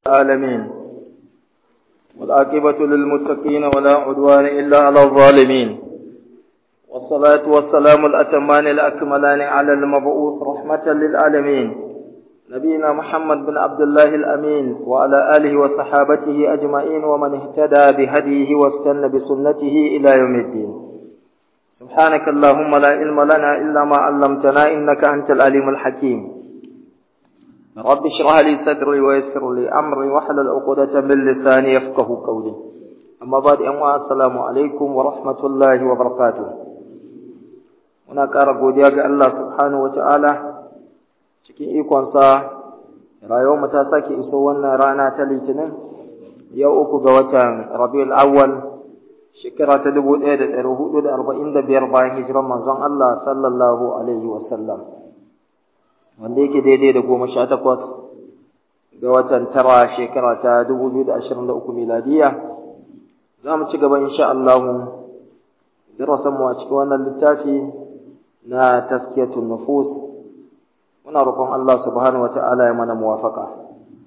العالمين والعاقبة للمتقين ولا عدوان إلا على الظالمين والصلاة والسلام الأتمان الأكملان على المبعوث رحمة للعالمين نبينا محمد بن عبد الله الأمين وعلى آله وصحابته أجمعين ومن اهتدى بهديه واستنى بسنته إلى يوم الدين سبحانك اللهم لا علم لنا إلا ما علمتنا إنك أنت العليم الحكيم رب اشرح لي صدري ويسر لي أمري واحلل عقدة من لساني يفقه قولي أما بعد أن السلام عليكم ورحمة الله وبركاته muna ƙara godiya ga Allah subhanahu wa ta'ala cikin ikonsa rayuwarmu ta sake iso wannan rana ta litinin yau uku ga watan rabiul awwal shekara ta dubu ɗaya da ɗari hudu da arba'in da biyar bayan hijiran manzon Allah sallallahu alaihi wasallam wanda yake daidai da goma sha takwas ga watan tara shekara ta dubu biyu da ashirin da uku miladiya za mu ci gaba insha Allah darasanmu a cikin wannan littafi na taskiyatun nufus muna roƙon Allah subhanahu wata'ala ya mana muwafaka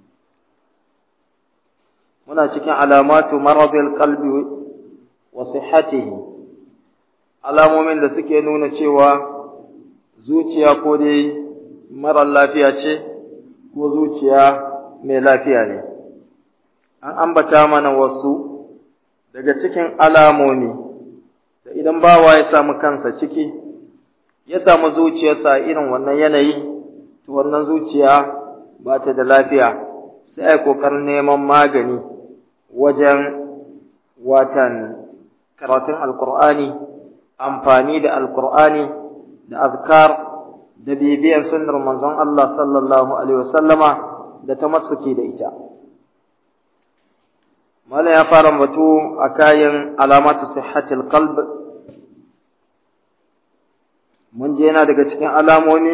muna cikin alamatu maradil qalbi wa sihhatihi alamomin da suke nuna cewa zuciya ko dai mara lafiya ce ko zuciya mai lafiya ne an ambata mana wasu daga cikin alamomi da idan bawa ya samu kansa ciki ya samu zuciyarsa irin wannan yanayi to wannan zuciya ba ta da lafiya sai ai kokarin neman magani wajen watan karatun alkur'ani amfani da alkur'ani da azkar da bibiyan sunnar manzon Allah sallallahu alaihi wasallama da tamassuki da ita Malam ya fara batu a kayan alamatu sihhatil qalb mun je yana daga cikin alamomi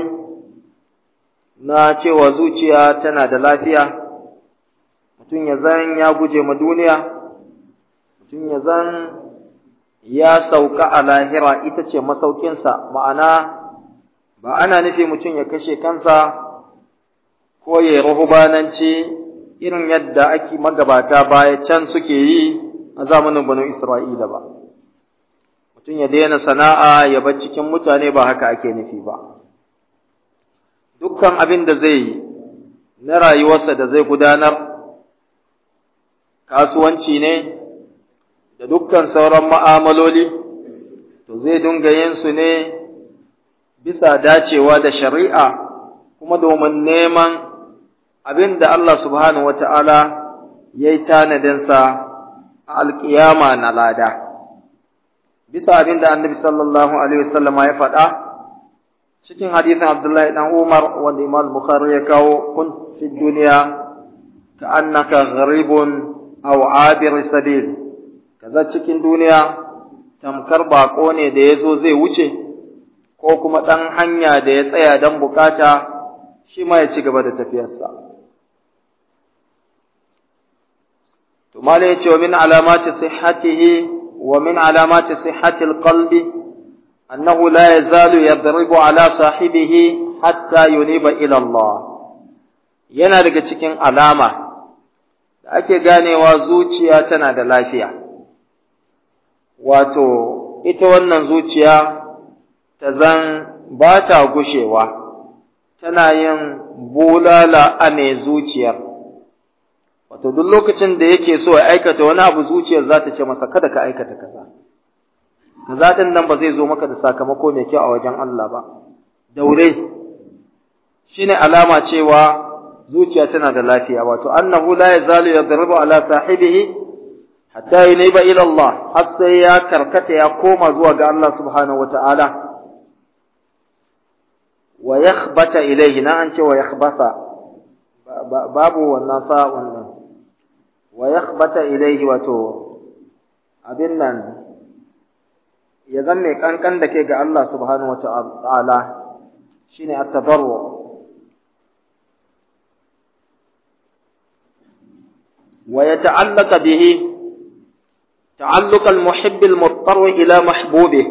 na cewa zuciya tana da lafiya mutum ya zan ya guje ma duniya mutum ya zan ya sauka a lahira ita ce masaukinsa ma'ana ba ana nufi mutum ya kashe kansa ko ya rahubananci irin yadda ake magabata baya can suke yi a zamanin banu isra'ila ba mutum ya daina sana'a ya bar cikin mutane ba haka ake nufi ba dukkan abin da zai yi na rayuwarsa da zai gudanar kasuwanci ne da dukkan sauran ma'amaloli to zai dinga yin su ne bisa dacewa da shari'a kuma domin neman abin da Allah subhanahu wata'ala ya yi tanadinsa a alƙiyama na lada. bisa abin da annabi sallallahu alaihi wasallama ya faɗa cikin hadisin Abdullahi dan Umar wanda Imam Bukhari ya kawo kun fi duniya ka annaka gharibun aw abir sabil kaza cikin duniya tamkar bako ne da yazo zai wuce ko kuma dan hanya da ya tsaya dan bukata shi ma ya ci gaba da tafiyarsa to malai ya ce wa min alamati sihhatihi ومن علامات صحة القلب أنه لا يزال يضرب على صاحبه حتى ينيب إلى الله yana daga cikin alama da ake ganewa zuciya tana da lafiya wato ita wannan zuciya ta zan ba ta gushewa tana yin bulala a mai zuciyar wato duk lokacin da yake so ya aikata wani abu zuciyar za ta ce masa kada ka aikata kaza kaza din nan ba zai zo maka da sakamako mai kyau a wajen Allah ba daure shine alama cewa zuciya tana da lafiya wato annahu la yazalu yadribu ala sahibihi hatta yuniba ila Allah har sai ya karkata ya koma zuwa ga Allah subhanahu wataala wa yakhbata ilayhi na an ce wa yakhbata babu wannan fa wannan wa yakhbata ilayhi wato abin nan ya zan mai kankan da ke ga Allah subhanahu wata'ala shine at-tadarru wa yata'allaqa bihi ta'alluq al-muhibb al-muttar ila mahbubih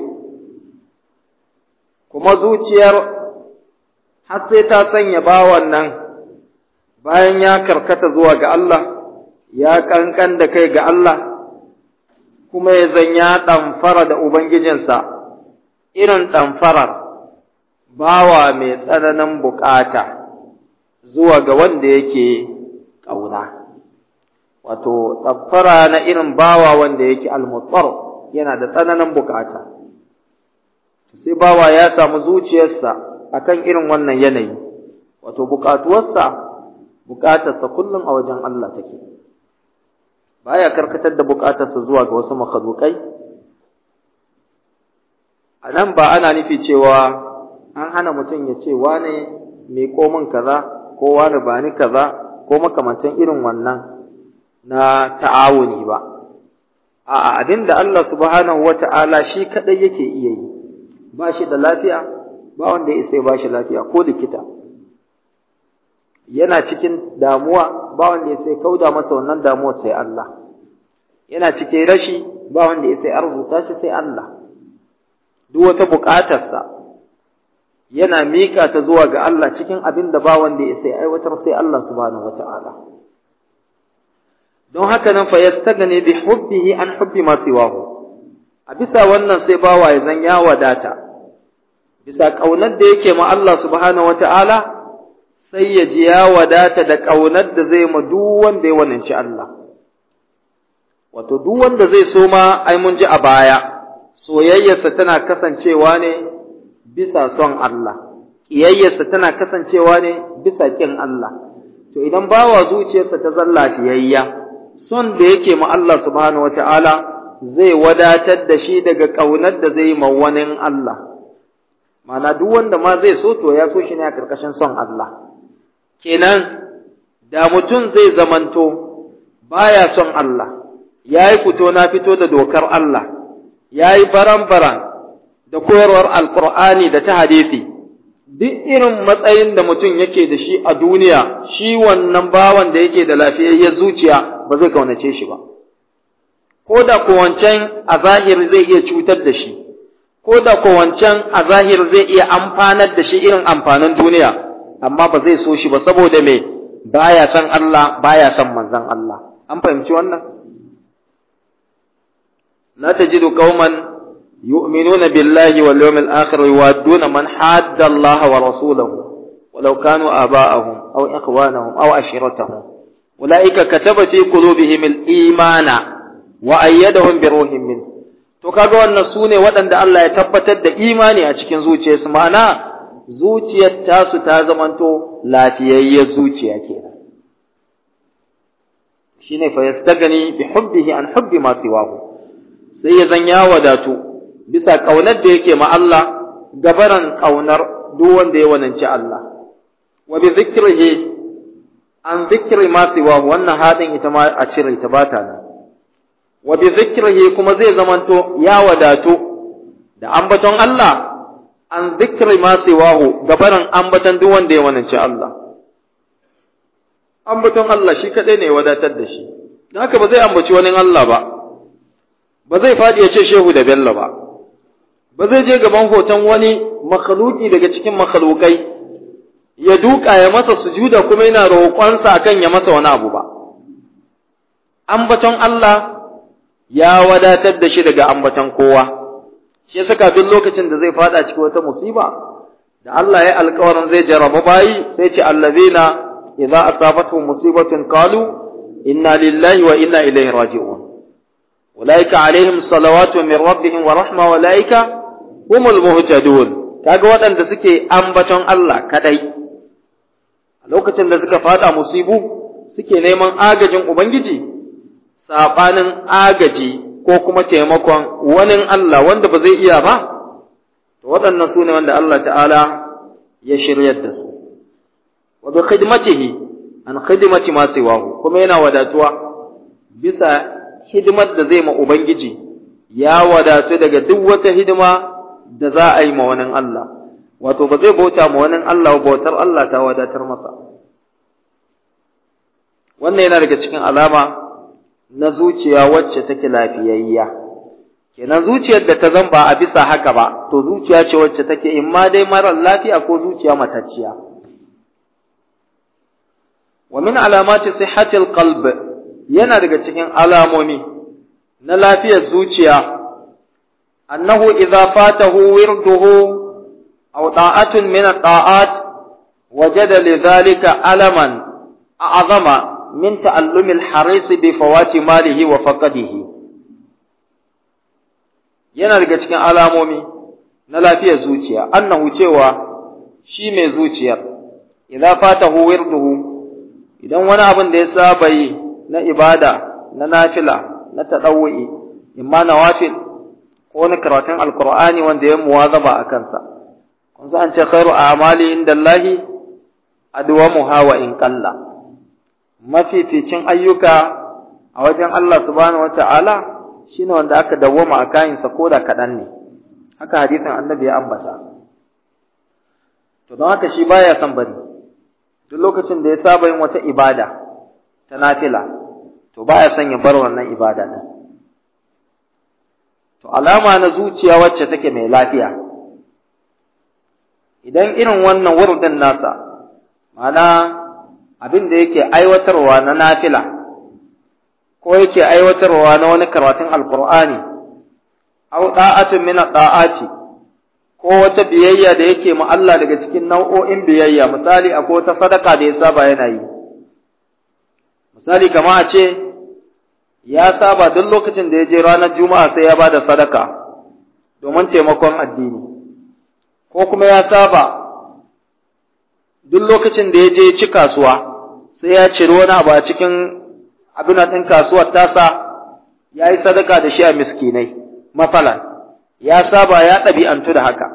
kuma zuciyar har sai ta sanya bawan nan bayan ya karkata zuwa ga Allah ya kankan da kai ga Allah kuma ya zan ya ɗamfara da Ubangijinsa irin ɗamfarar bawa mai tsananin bukata zuwa ga wanda yake ƙauna. Wato, ɗamfara na irin bawa wanda yake almutsar yana da tsananin bukata. Sai bawa ya samu zuciyarsa akan irin wannan yanayi, wato bukatuwarsa, bukatarsa kullum a wajen Allah take. baya karkatar da bukatarsa zuwa ga wasu makhalukai a nan ba ana nufi cewa an hana mutum ya ce wane mai komin kaza ko wane ba ni kaza ko makamantan irin wannan na ta'awuni ba a abin da Allah subhanahu wata'ala shi kadai yake iya yi ba shi da lafiya ba wanda ya isa ba shi lafiya ko likita yana cikin damuwa ba wanda ya sai kauda masa wannan damuwa sai Allah yana cikin rashi ba wanda ya sai arzuta shi sai Allah duk wata buƙatarsa yana mika ta zuwa ga Allah cikin abin da ba wanda ya sai aiwatar sai Allah subhanahu wata'ala don haka nan fa yastagni bi hubbihi an hubbi ma siwahu a bisa wannan sai bawa ya zan ya wadata bisa kaunar da yake ma Allah subhanahu wata'ala sai ya ji ya wadata da ƙaunar da zai ma duk wanda ya wananci Allah. Wato, duk wanda zai so ma ai mun ji a baya, soyayyarsa tana kasancewa ne bisa son Allah, ƙiyayyarsa tana kasancewa ne bisa ƙin Allah. To, idan bawa zuciyarsa ta zalla fiyayya, son da yake ma Allah subhanahu wa ta'ala zai wadatar da shi daga ƙaunar da zai ma wani Allah. Mana duk wanda ma zai so to ya so shi ne a ƙarƙashin son Allah. kenan da mutum zai zamanto baya son Allah ya yi fito na fito da dokar Allah ya yi baran-baran da koyarwar alkur'ani da ta hadisi duk irin matsayin da mutum yake da shi a duniya shi wannan bawan da yake da lafiyayyar zuciya ba zai kaunace shi ba ko da ko wancan a zahir zai iya cutar da shi ko da ko wancan a zahir zai iya amfanar da shi irin amfanin duniya amma ba zai so shi ba saboda me baya san Allah baya san manzon Allah an fahimci wannan la tajidu qauman yu'minuna billahi wal yawmil akhir yuwadduna man hadda Allah wa rasulahu ولو كانوا آباءهم أو إخوانهم أو عشيرتهم أولئك كتب في قلوبهم الإيمان وأيدهم بروح منه to kaga wannan sune waɗanda Allah ya tabbatar da imani a cikin zuciyarsu ma'ana zuciyar tasu ta zamanto lafiyayyar zuciya kenan shine fa yastagani bi hubbihi an hubbi ma siwahu sai ya zan ya wadatu bisa kaunar da yake ma Allah gabaran kaunar duk wanda ya wananci Allah wa bi zikrihi an zikri ma siwahu wannan hadin ita ma a cire ta bata nan wa bi zikrihi kuma zai zamanto ya wadatu da ambaton Allah an zikri ma siwahu gabaran ambaton duk wanda ya wanance Allah ambaton Allah shi kadai ne ya wadatar da shi dan haka ba zai ambaci wani Allah ba ba zai fadi ya ce shehu da bello ba ba zai je gaban hoton wani makhluki daga cikin makhlukai ya duka ya masa sujuda kuma yana roƙonsa akan ya masa wani abu ba ambaton Allah ya wadatar da shi daga ambaton kowa shi yasa kafin lokacin da zai fada cikin wata musiba da Allah ya alƙawarin zai jarraba bayi sai ce allazina idza asabatuhum musibatun qalu inna lillahi wa inna ilaihi raji'un ulaika alaihim salawatu min rabbihim wa rahma wa ulaika humul muhtadun kaga waɗanda suke ambaton Allah kadai a lokacin da suka fada musibu suke neman agajin ubangiji sabanin agaji ko kuma taimakon wani Allah wanda ba zai iya ba, to waɗannan su ne wanda Allah ta'ala ya shiryar da su. Wa bi khidmatihi an khidmati ma siwahu kuma yana wadatuwa bisa hidimar da zai ma Ubangiji ya wadatu daga duk wata hidima da za a yi ma wani Allah. Wato ba zai bauta ma wani Allah bautar Allah ta wadatar masa. Wannan yana daga cikin alama na zuciya wacce take lafiyayya kenan zuciyar da ta zan ba a bisa haka ba to zuciya ce wacce take in ma dai marar lafiya ko zuciya matacciya wa min alamati sihhatil qalb yana daga cikin alamomi na lafiyar zuciya annahu idza fatahu wirduhu aw ta'atun min at-ta'at wajada lidhalika alaman a'zama min ta'allumi al-haris bi fawati malihi wa faqadihi yana daga cikin alamomi na lafiyar zuciya annahu cewa shi mai zuciyar idza fatahu wirduhu idan wani abin da ya saba yi na ibada na nafila na tadawwi imma nawafil ko wani karatun alqur'ani wanda ya muwazaba a kansa kun san ce khairu a'mali indallahi adwamuha wa in qalla mafificin ayyuka a wajen Allah subhanahu wata'ala shine wanda aka dawwama a kayansa ko da kaɗan ne haka hadisin annabi ya ambata to don haka shi baya son bari duk lokacin da ya saba yin wata ibada ta nafila to baya son ya bar wannan ibada din to alama na zuciya wacce take mai lafiya idan irin wannan wurdin nasa ma'ana abin da yake aiwatarwa na nafila ko yake aiwatarwa na wani karatun alkur'ani au da'atun min da'ati ko wata biyayya da yake ma Allah daga cikin nau'o'in biyayya misali akwai wata sadaka da ya saba yana yi misali kama a ce ya saba duk lokacin da ya je ranar juma'a sai ya ba da sadaka domin taimakon addini ko kuma ya saba duk lokacin da ya je ci kasuwa sai ya ciri wani abu a cikin abin ɗin kasuwar tasa ya yi sadaka da shi a miskinai mafalan ya saba ya ɗabi'antu da haka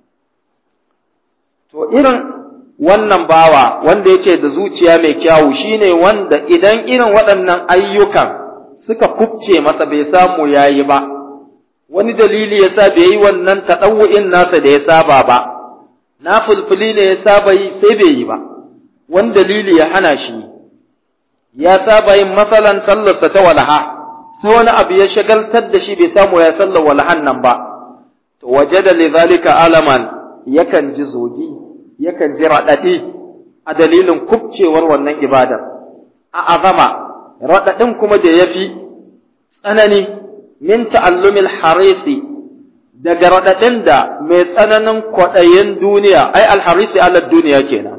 to irin wannan bawa wanda yake da zuciya mai kyawu shine wanda idan irin waɗannan ayyukan suka kubce masa bai samu yayi ba wani dalili yasa bai yi wannan taɗawu'in nasa da ya saba ba na fulfuli ne ya saba yi sai bai yi ba wani dalili ya hana shi ya saba yin masalan sallarsa ta walaha sai wani abu ya shagaltar da shi bai samu ya sallar walahan nan ba to waje da lidhalika alaman yakan ji zogi yakan ji raɗaɗi a dalilin kubcewar wannan ibadar a azama raɗaɗin kuma da ya fi tsanani min ta'allumil harisi daga raɗaɗin da mai tsananin kwaɗayin duniya ai alharisi ala duniya kenan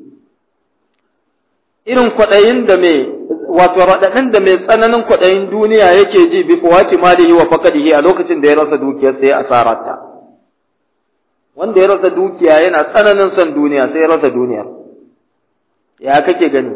irin kwaɗayin da mai wato raɗaɗin da mai tsananin kwaɗayin duniya yake ji bi fawati malihi wa faqadihi a lokacin da ya rasa dukiyar sai asararta wanda ya rasa dukiya yana tsananin son duniya sai ya rasa duniya ya kake gani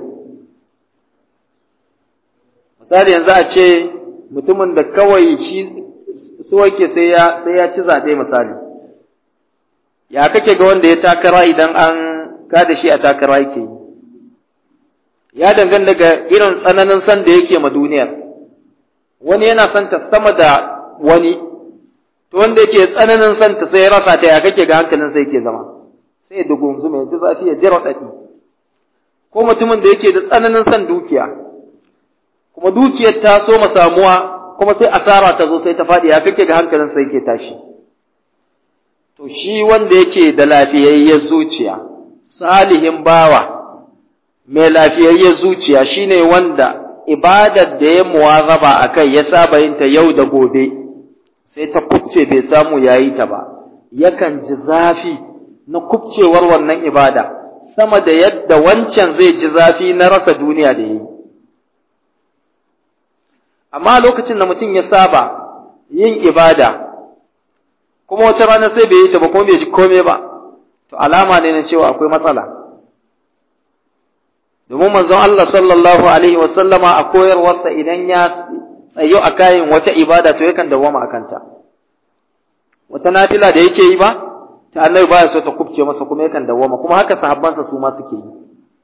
misali yanzu a ce mutumin da kawai shi so yake sai ya sai ya ci zaɓe misali ya kake ga wanda ya takara idan an kada shi a takara yake yi ya danganta daga irin tsananin san da yake ma duniyar wani yana son ta sama da wani to wanda yake tsananin son ta sai ya rasa ta ya kake ga hankalin sai yake zama sai ya dugunzu mai ji zafi ya jira dadi ko mutumin da yake da tsananin son dukiya kuma dukiyar ta so ma samuwa kuma sai asara ta zo sai ta faɗi ya kake ga hankalin sai yake tashi to shi wanda yake da lafiyayyar zuciya salihin bawa mai lafiyayyar zuciya shine wanda ibadar da ya muwazaba a kai ya saba yin ta yau da gobe sai ta kubce bai samu yayi ta ba yakan ji zafi na kubcewar wannan ibada sama da yadda wancan zai ji zafi na rasa duniya da yi amma lokacin da mutum ya saba yin ibada kuma wata rana sai bai yi ta ba kuma bai ji komai ba to alama ne na cewa akwai matsala domin manzon Allah sallallahu alaihi wa sallama a koyarwarsa idan ya tsayo a kayan wata ibada to yakan dawwama a kanta wata nafila da yake yi ba ta annabi baya so ta kubce masa kuma yakan dawwama kuma haka sahabbansa su ma suke yi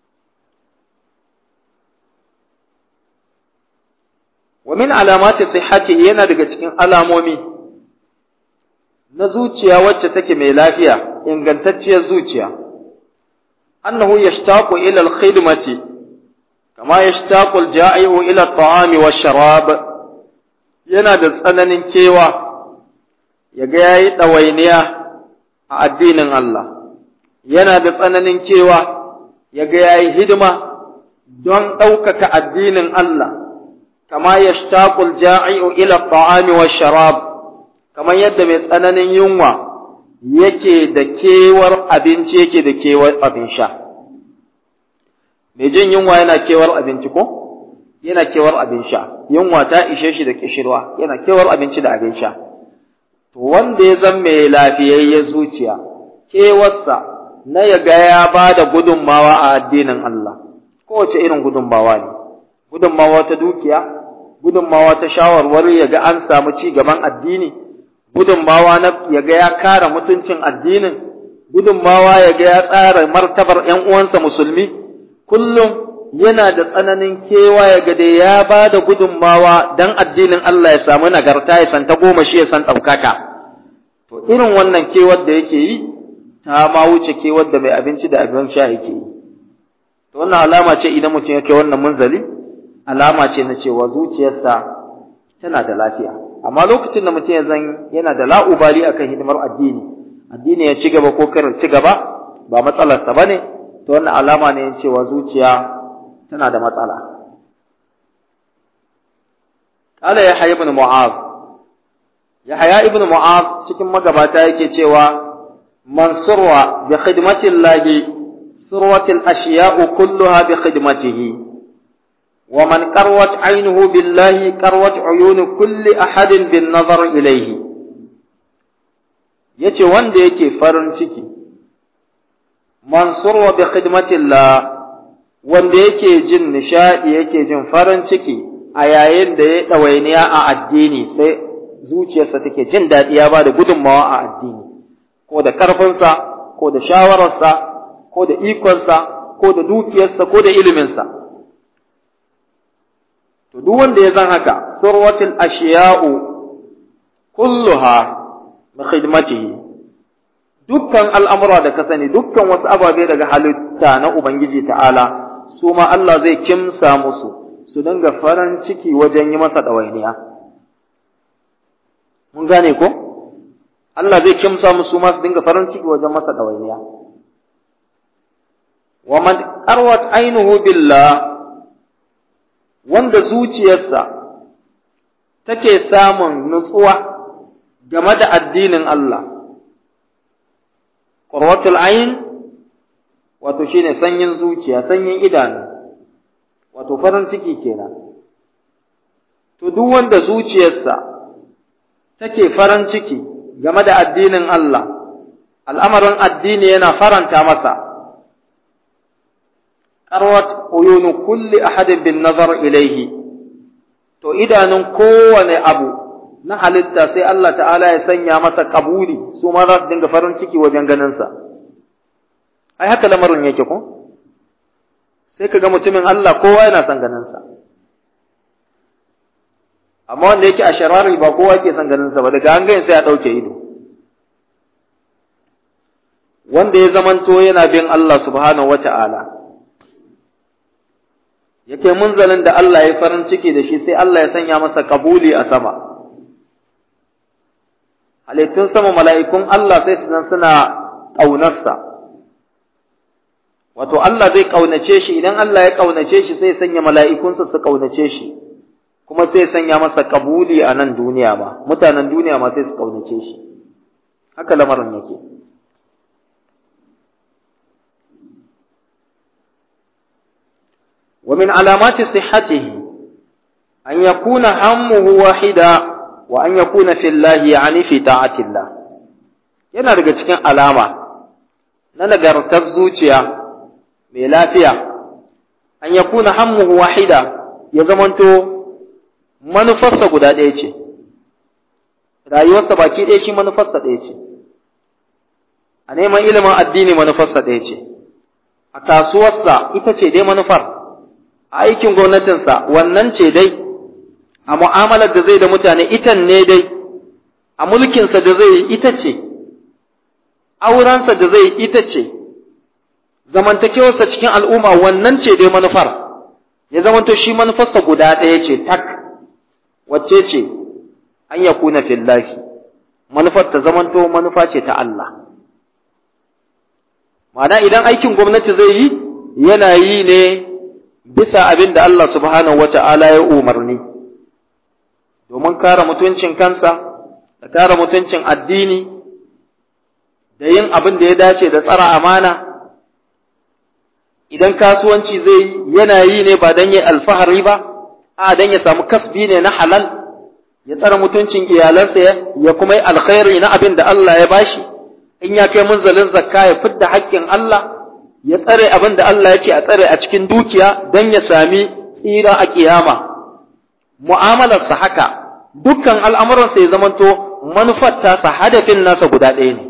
wa min alamati sihhati yana daga cikin alamomi na zuciya wacce take mai lafiya ingantacciyar zuciya أنه يشتاق إلى الخدمة كما يشتاق الجائع إلى الطعام والشراب yana da tsananin kewa ya ga ya yi ɗawainiya a addinin Allah, yana da tsananin kewa ya ga ya yi hidima don ɗaukaka addinin Allah kama yashtaqul ja'i'u ila ta'ami wa sharab kamar yadda mai tsananin yunwa yake da kewar abinci yake da kewar abin sha mai jin yunwa yana kewar abinci ko yana kewar abin sha yunwa ta ishe shi da kishirwa yana kewar abinci da abin sha to wanda ya zama mai lafiyayyen zuciya kewarsa na ya ga ya ba da gudunmawa a addinin Allah kowace irin gudunmawa ne gudunmawa ta dukiya gudunmawa ta shawarwari ya ga an samu ci gaban addini gudunmawa na ya ga ya kare mutuncin addinin gudunmawa ya ga ya tsara martabar ƴan uwansa musulmi kullum yana da tsananin kewa ya ga dai ya ba da gudunmawa dan addinin Allah ya samu nagarta ya san ta goma shi ya san ɗaukaka to irin wannan kewar da yake yi ta ma wuce kewar da mai abinci da abin sha yake yi to wannan alama ce idan mutum ya kai wannan munzali alama ce na cewa zuciyarsa tana da lafiya amma lokacin da mutum ya zan yana da la'ubali akan hidimar addini addini ya ci gaba ko kar ci gaba ba matsalarsa ba ne to wannan alama ne cewa zuciya tana da matsala qala ya hayy ibn mu'az ya haya ibn mu'az cikin magabata yake cewa man surwa bi khidmati llahi surwat al ashiya'u kulluha bi khidmatihi wa man qarwat aynuhu billahi qarwat uyun kulli ahadin bin nazar ilayhi yace wanda yake farin ciki man surwa bi khidmati llah wanda yake jin nishadi yake jin farin ciki a yayin da ya ɗawainiya a addini sai zuciyarsa take jin daɗi ya ba da gudunmawa a addini ko da ƙarfinsa ko da shawararsa ko da ikonsa ko da dukiyarsa ko da iliminsa to duk wanda ya zan haka surwatul ashiya'u kulluha bi khidmatihi dukkan al'amura da ka sani dukkan wasu ababe daga halitta na ubangiji ta'ala su ma Allah zai kimsa musu su dinga farin ciki wajen yi masa ɗawainiya. Mun gane ko? Allah zai kimsa musu ma su dinga farin ciki wajen masa ɗawainiya. Wa man qarwat ainihu billah wanda zuciyarsa take samun nutsuwa game da addinin Allah. Qurwatul ain wato shine sanyin zuciya, sanyin idanu. wato farin ciki kenan to duk wanda zuciyarsa take farin ciki game da addinin Allah al'amarin addini yana faranta masa qarwat uyunu kulli ahadin bin nazar ilaihi to idanun kowane abu na halitta sai Allah ta'ala ya sanya masa kabuli su ma za su dinga farin ciki wajen ganinsa ai haka lamarin yake ko sai ka ga mutumin Allah kowa yana son ganinsa. Amma wanda yake a sharari ba kowa ke son ganinsa ba, daga an gani sai a ɗauke ido. Wanda ya zamanto yana bin Allah subhanahu wa ta'ala, yake munzalin da Allah ya farin ciki da shi sai Allah ya sanya masa kabuli a sama. Halittun sama mala'ikun Allah sai su suna ƙaunarsa. wato Allah zai ƙaunace shi idan Allah ya ƙaunace shi sai sanya mala'ikunsa su ƙaunace shi kuma sai sanya masa kabuli a nan duniya ma mutanen duniya ma sai su ƙaunace shi haka lamarin yake ومن علامات صحته أن يكون همه واحدا وأن يكون في الله يعني في طاعة الله yana daga cikin alama na nagartar zuciya mai lafiya an ya kuna hammuhu wahida ya zamanto manufarsa guda ɗaya ce rayuwarsa baki ɗaya shi manufarsa ɗaya ce a neman ilimin addini manufarsa ɗaya ce a kasuwarsa ita ce dai manufar a aikin gwamnatinsa wannan ce dai a mu'amalar da zai da mutane itan ne dai a mulkinsa da zai yi ita ce aurensa da zai yi ita ce zamantakewarsa cikin al'umma wannan ce dai manufar ya zamanto shi manufarsa guda ɗaya ce tak wacce ce an ya kuna fillahi manufar ta zamanto manufa ce ta Allah ma'ana idan aikin gwamnati zai yi yana yi ne bisa abin da Allah subhanahu wata'ala ya umarni domin kare mutuncin kansa da kare mutuncin addini da yin abin da ya dace da tsara amana idan kasuwanci zai yana yi ne ba don ya alfahari ba a don ya samu kasbi ne na halal ya tsara mutuncin iyalansa ya kuma yi alkhairi na abin da Allah ya bashi in ya kai munzalin zakka ya fidda haƙƙin Allah ya tsare abin da Allah ya ce a tsare a cikin dukiya don ya sami tsira a kiyama mu'amalarsa haka dukkan al'amuransa ya zamanto manufar tasa hadafin nasa guda ɗaya ne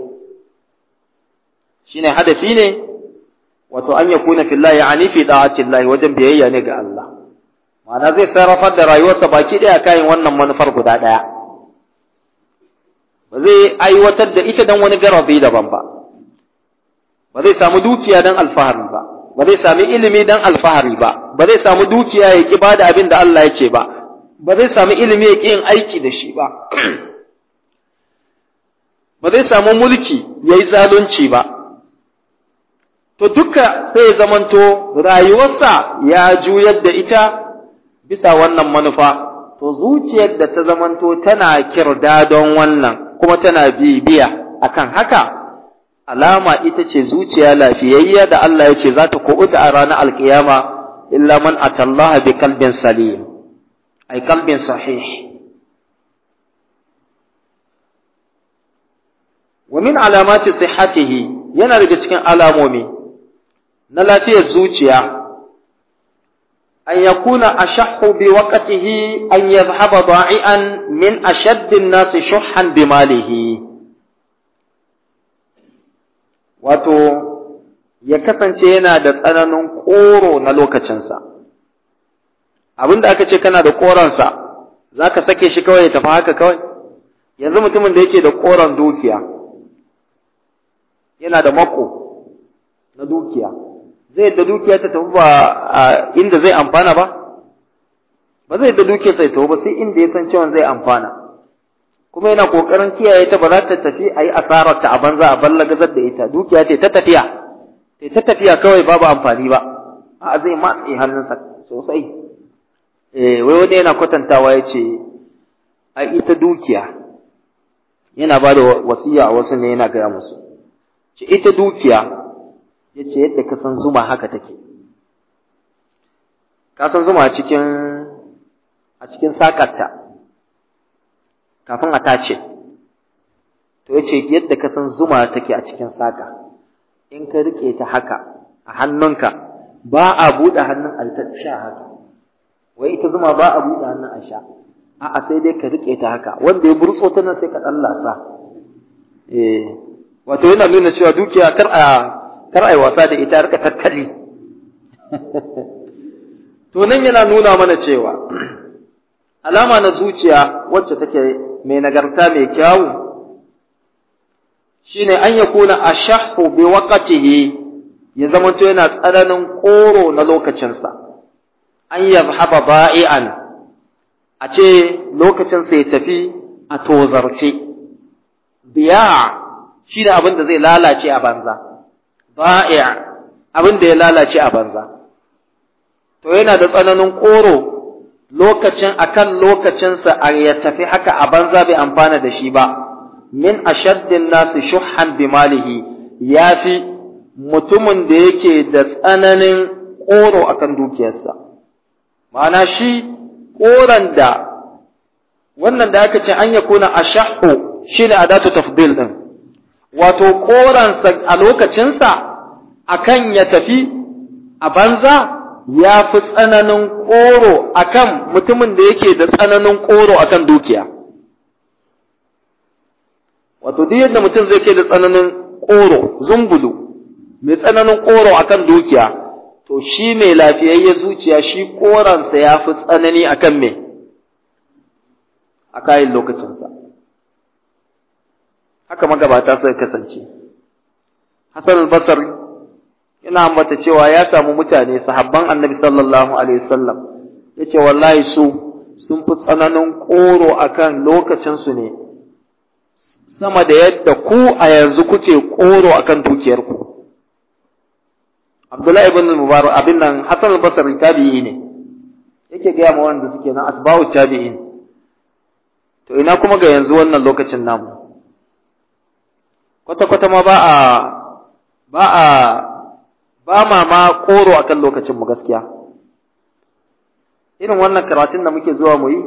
shine hadafi ne wato an ya kuna fillahi ani fi da'atillahi wajen biyayya ne ga Allah ma'ana zai sarrafar da rayuwarsa baki ɗaya kayan wannan manufar guda ɗaya ba zai aiwatar da ita don wani garabi daban ba ba zai samu dukiya don alfahari ba ba zai sami ilimi don alfahari ba ba zai samu dukiya ya ki bada abin da Allah ya ce ba ba zai sami ilimi ya ki yin aiki da shi ba ba zai samu mulki ya yi zalunci ba to duka sai ya zamanto rayuwarsa ya juyar da ita bisa wannan manufa to zuciyar da ta zamanto tana kirda don wannan kuma tana bibiya akan haka alama ita ce zuciya lafiyayya da Allah ya ce za ta kuɓuta a ranar alkiyama illa man atallaha bi kalbin salim ay kalbin sahih wa min alamati sihhatihi yana daga cikin alamomi na lafiyar zuciya an yakuna ashahhu bi waqtihi an yadhhaba da'ian min ashaddi an-nas shuhhan bi malihi wato ya kasance yana da tsananin koro na lokacinsa abinda aka ce kana da koronsa za ka sake shi kawai ya tafi haka kawai yanzu mutumin da yake da koron dukiya yana da mako na dukiya zai da dukiya ta tafi ba a inda zai amfana ba ba zai da dukiya sai tafi ba sai inda ya san cewa zai amfana kuma yana kokarin kiyaye ta ba za ta tafi a yi asarar ta a banza a ballagazar da ita dukiya ce ta tafiya ta ta tafiya kawai babu amfani ba a zai matse hannunsa sosai eh wai wani yana kwatantawa ya ce a ita dukiya yana ba da wasiya a wasu ne yana gaya musu ce ita dukiya ya ce yadda ka san zuma haka take ka san zuma a cikin a cikin sakarta kafin a tace to ya ce yadda ka san zuma take a cikin saka in ka rike ta haka a hannunka ba a buɗe hannun a ta sha haka wai ita zuma ba a buɗe hannun a sha a'a sai dai ka rike ta haka wanda ya burtso ta nan sai ka ɗan lasa eh wato yana nuna cewa dukiya kar a kar a yi wasa da ita rika tattali to nan yana nuna mana cewa alama na zuciya wacce take mai nagarta mai kyawu shine an yakuna ashahhu bi waqtihi ya zamanto yana tsananin koro na lokacinsa an yadhhaba ba'ian a ce lokacinsa ya tafi a tozarce biya shi da abin da zai lalace a banza ba'i abin da ya lalace a banza to yana da tsananin koro lokacin akan lokacinsa a ya tafi haka a banza bai amfana da shi ba min ashaddin nasu shuhhan bi malihi yafi mutumin da yake da tsananin koro akan dukiyarsa ma'ana shi koran da wannan da aka ce an ya kuna ashahhu shine adatu tafdil din wato koransa a lokacinsa akan ya tafi a banza ya fi tsananin koro akan mutumin da yake da tsananin koro akan dukiya wato duk yadda mutum zai ke da tsananin koro zumbulu mai tsananin koro akan dukiya to shi mai lafiyayye zuciya shi koransa ya fi tsanani akan me a kayan lokacinsa haka magabata suka kasance Hassan al-Basri yana ambata cewa ya samu mutane sahabban Annabi sallallahu alaihi wasallam yace wallahi su sun fi tsananin koro akan lokacin su ne sama da yadda ku a yanzu kuke koro akan dukiyarku Abdullahi ibn Mubarak abin nan Hassan al-Basri tabi'i ne yake ga ma wanda suke nan asba'u tabi'in to ina kuma ga yanzu wannan lokacin namu kwata kwata ma ba a ba a ba ma ma koro akan lokacin mu gaskiya irin wannan karatun da muke zuwa mu yi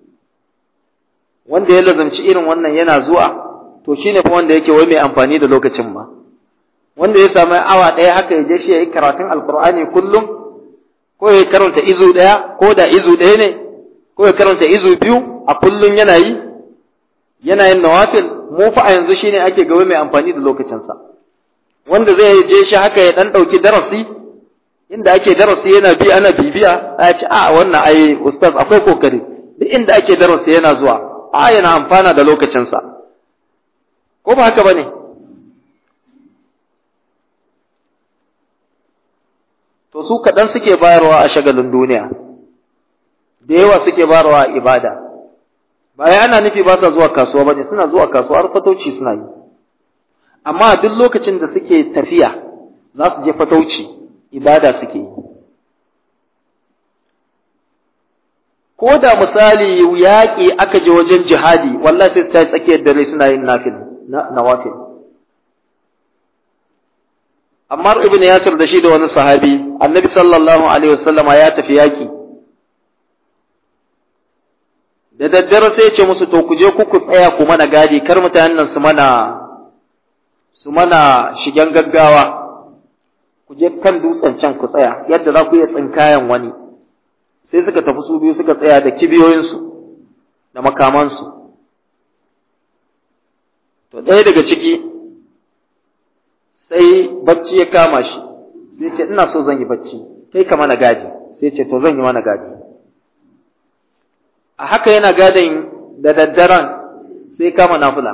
wanda ya lazanci irin wannan yana zuwa to shine fa wanda yake wai mai amfani da lokacin ma wanda ya samu awa ɗaya haka ya je shi ya yi karatun alkur'ani kullum ko ya karanta izu ɗaya ko da izu ɗaya ne ko ya karanta izu biyu a kullum yana yi yana yin nawafil mu fa a yanzu shine ake gaba mai amfani da lokacinsa wanda zai je shi haka ya dan ɗauki darasi inda ake darasi yana bi ana bibiya a ce a wannan ai ustaz akwai kokari duk inda ake darasi yana zuwa a yana amfana da lokacinsa ko ba haka bane to su kaɗan suke bayarwa a shagalin duniya da yawa suke bayarwa a ibada baya ana nufi ba sa zuwa kasuwa bane suna zuwa kasuwa har fatauci suna yi amma duk lokacin da suke tafiya za su je fatauci ibada suke yi ko da misali yaƙi aka je wajen jihadi wallahi sai su tashi tsakiyar dare suna yin nafil nawafil Ammar ibn Yasir da shi da wani sahabi annabi sallallahu alaihi wasallama ya tafi yaƙi da daddare sai ce musu to ku je ku ku tsaya ku mana gadi kar mutanen nan su mana su mana shigen gaggawa ku je kan dutsen can ku tsaya yadda za ku iya tsinkayen wani sai suka tafi su biyu suka tsaya da kibiyoyinsu da makamansu to ɗaya daga ciki sai bacci ya kama shi sai ce ina so zan yi bacci kai ka mana gadi sai ce to zan yi mana gadi a haka yana gadin da daddaren sai kama nafula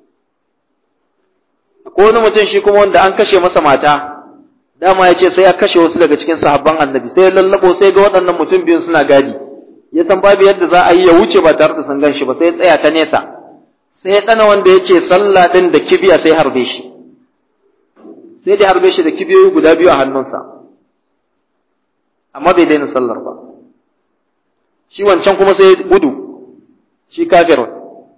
ko wani mutum shi kuma wanda an kashe masa mata dama ya ce sai ya kashe wasu daga cikin sahabban annabi sai ya lallabo sai ga waɗannan mutum biyun suna gadi ya san babu yadda za a yi ya wuce ba tare da sun gan shi ba sai ya tsaya ta nesa sai ya tsana wanda yake sallah din da kibiya sai harbe shi sai da harbe shi da kibiyoyi guda biyu a hannunsa amma bai daina sallar ba shi wancan kuma sai gudu shi kafirun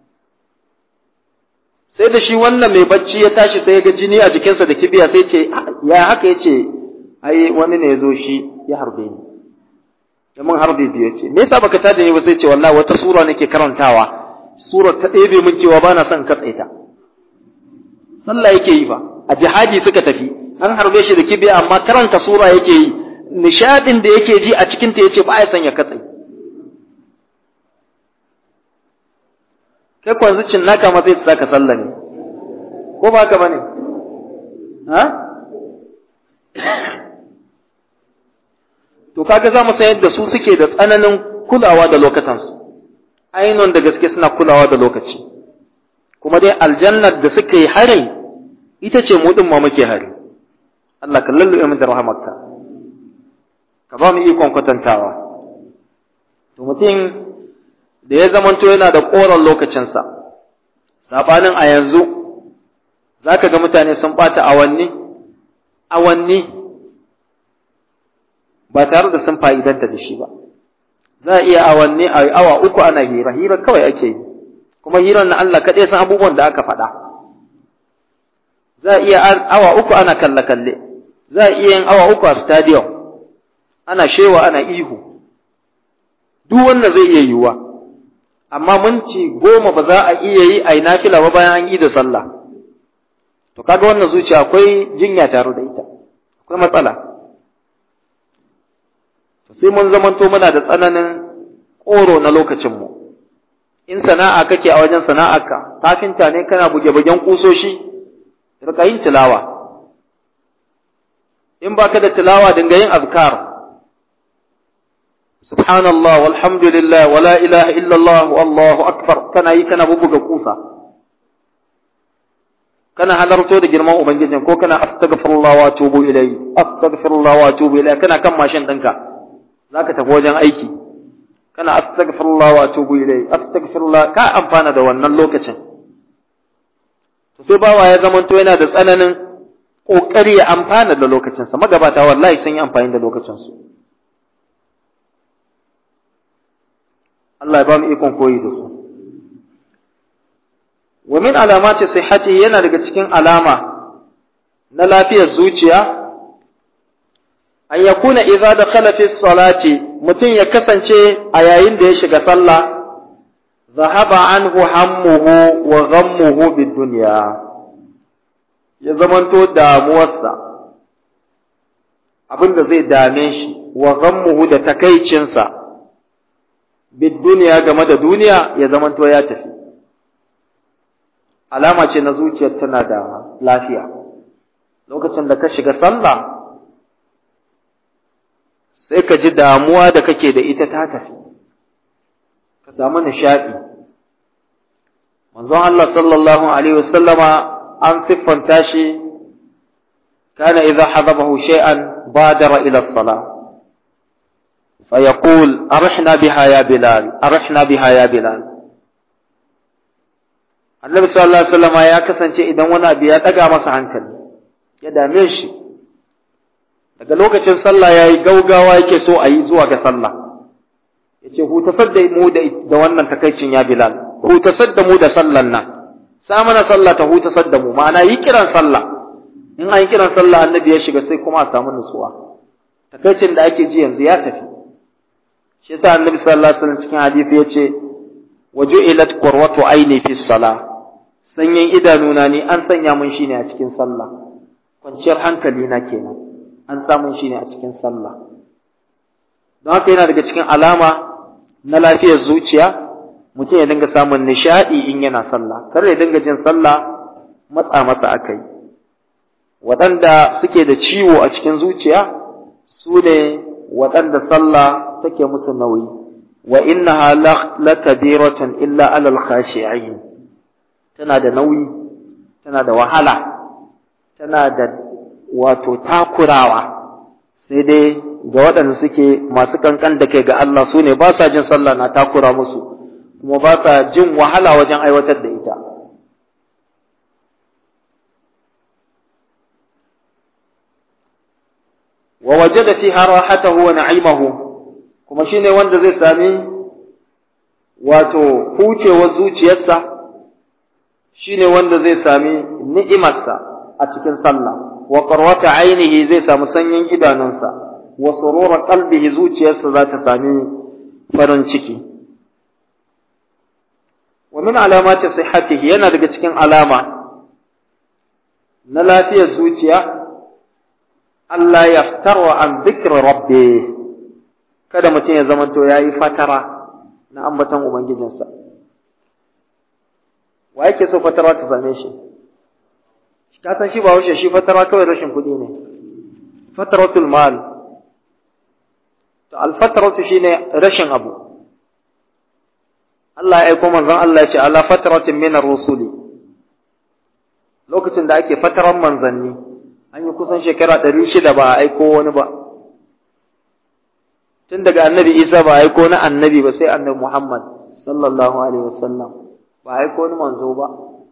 sai da shi wannan mai bacci ya tashi sai ya ga jini a jikinsa da kibiya sai ce ya haka ya ce ai wani ne ya zo shi ya harbe ni da mun harbe biyu ce me yasa baka tada ni ba sai ce wallahi wata sura nake karantawa sura ta ɗebe min cewa bana son katse ta sallah yake yi ba a jihadi suka tafi an harbe shi da kibiya amma karanta sura yake yi nishadin da yake ji a cikin ta yace ba ya son ya katse kai kwan zucin naka ma sai ta saka sallah ne ko ba ka bane ha to kaga za mu san yadda su suke da tsananin kulawa da lokatansu ainihin da gaske suna kulawa da lokaci kuma dai aljannar da suka yi harin ita ce mu din ma muke hari Allah ka lalluɓe mu da rahamarka ka ba mu ikon kwatantawa to mutum da ya zamanto yana da koren lokacinsa sabanin a yanzu za ka ga mutane sun ɓata awanni awanni ba tare da sun fa'idanta da shi ba za a iya awanni a awa uku ana hira hira kawai ake yi kuma hirar na Allah kaɗai san abubuwan da aka faɗa za a iya awa uku ana kalle-kalle za a iya yin awa uku a stadium ana shewa ana ihu duk wannan zai iya yiwuwa amma minti goma ba za a iya yi a yi nafila ba bayan an yi da sallah to kaga wannan zuciya akwai jinya tare da ita akwai matsala to sai mun zamanto muna da tsananin ƙoro na lokacinmu in sana'a kake a wajen sana'arka kafinta ne kana buge-bugen kusoshi rika yin tilawa in baka da tilawa dinga yin azkar subhanallah walhamdulillah wala ilaha illallah wallahu akbar kana yi kana bubuga kusa kana halarto da girman ubangijin ko kana astaghfirullah wa atubu ilayhi astaghfirullah wa atubu ilayhi kana kan mashin ɗinka zaka tafi wajen aiki kana astaghfirullah wa atubu ilayhi astaghfirullah ka amfana da wannan lokacin to sai bawa ya zamanto yana da tsananin ƙoƙari ya amfana da lokacinsa magabata wallahi sun yi amfani da lokacinsu Allah ya ba mu ikon koyi da su wa min alamati sihhati yana daga cikin alama na lafiyar zuciya an yakuna idza dakhala fi salati mutum ya kasance a yayin da ya shiga sallah zahaba anhu hammuhu wa ghammuhu bid dunya ya zamanto damuwarsa abin da zai dame shi wa ghammuhu da takaicinsa bid dunya game da duniya ya zamanto ya tafi alama ce na zuciyar tana da lafiya lokacin da ka shiga sallah sai ka ji damuwa da kake da ita ta tafi ka samu nishaɗi manzon Allah sallallahu alaihi wasallama an siffanta shi kana idza hadabahu shay'an badara ila as-salah فيقول أرحنا بها يا بلال أرحنا بها يا بلال annabi sallallahu alaihi wasallam ya kasance idan wani abu ya daga masa hankali ya dame shi daga lokacin sallah yayi gaugawa yake so a yi zuwa ga sallah yace hutasar da mu da wannan takaicin ya bilal hutasar da mu da sallan nan sa mana sallah ta hutasar da mu ma'ana yi kiran sallah in an yi kiran sallah annabi ya shiga sai kuma a samu nutsuwa takaicin da ake ji yanzu ya tafi shi yasa annabi sallallahu alaihi wasallam cikin hadisi yace waju'ilat qurratu aini fi salah sanyin idanuna ne an sanya mun shine a cikin sallah kwanciyar hankali na kenan an samun shine a cikin sallah don haka yana daga cikin alama na lafiyar zuciya mutum ya dinga samun nishadi in yana sallah kar ya dinga jin sallah matsa masa akai waɗanda suke da ciwo a cikin zuciya su ne waɗanda sallah take musu nauyi wa innaha lakabiratun illa alal khashi'in tana da nauyi tana da wahala tana da wato takurawa sai dai ga waɗanda suke masu kankan da kai ga Allah su ne ba sa jin sallah na takura musu kuma ba sa jin wahala wajen aiwatar da ita wa wajada fiha rahatahu wa na'imahu kuma shine wanda zai sami wato hucewar zuciyarsa shine wanda zai sami ni'imarsa a cikin sallah wa qarwata ainihi zai samu sanyin idanunsa wa surura qalbihi zuciyarsa za ta sami farin ciki wa min alamati sihhatihi yana daga cikin alama na lafiyar zuciya Allah ya fitarwa an zikr rabbi kada mutum ya zamanto yayi fatara na ambaton ubangijinsa wa yake so fatara ta same shi ka san shi ba wuce shi fatara kawai rashin kuɗi ne fataratul mal to alfataratu shine rashin abu Allah ya aiko manzon Allah ya ce ala fataratin min ar-rusuli lokacin da ake fataran manzanni an yi kusan shekara ɗari shida ba a aiko wani ba tun daga annabi isa ba a aiko na annabi ba sai annabi muhammad sallallahu alaihi wasallam ba a aiko wani manzo ba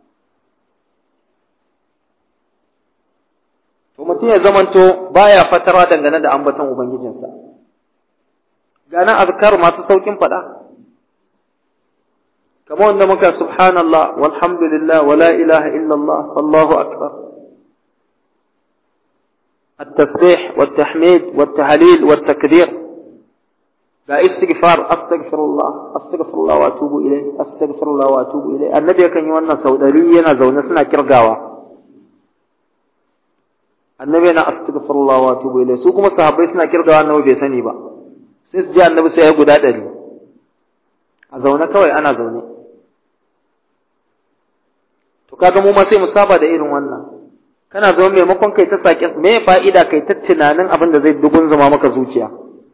to mutum ya zamanto baya fatara dangane da ambaton ubangijinsa gana azkar masu saukin faɗa kamar wanda muka subhanallah walhamdulillah wala ilaha illallah wallahu akbar التسبيح والتحميد والتهليل والتكبير لا استغفار استغفر الله استغفر الله واتوب اليه استغفر الله واتوب اليه النبي kan yi wannan sau ɗari yana zaune suna kirgawa annabi yana astaghfirullah wa atubu ilayhi su kuma sahabbai suna kirgawa annabi bai sani ba sai su ji annabi sai ya guda ɗari a zaune kawai ana zaune to kaga mu ma sai mu saba da irin wannan kana zama maimakon kai ta saƙin me fa'ida kai ta tunanin abin da zai dugun zama maka zuciya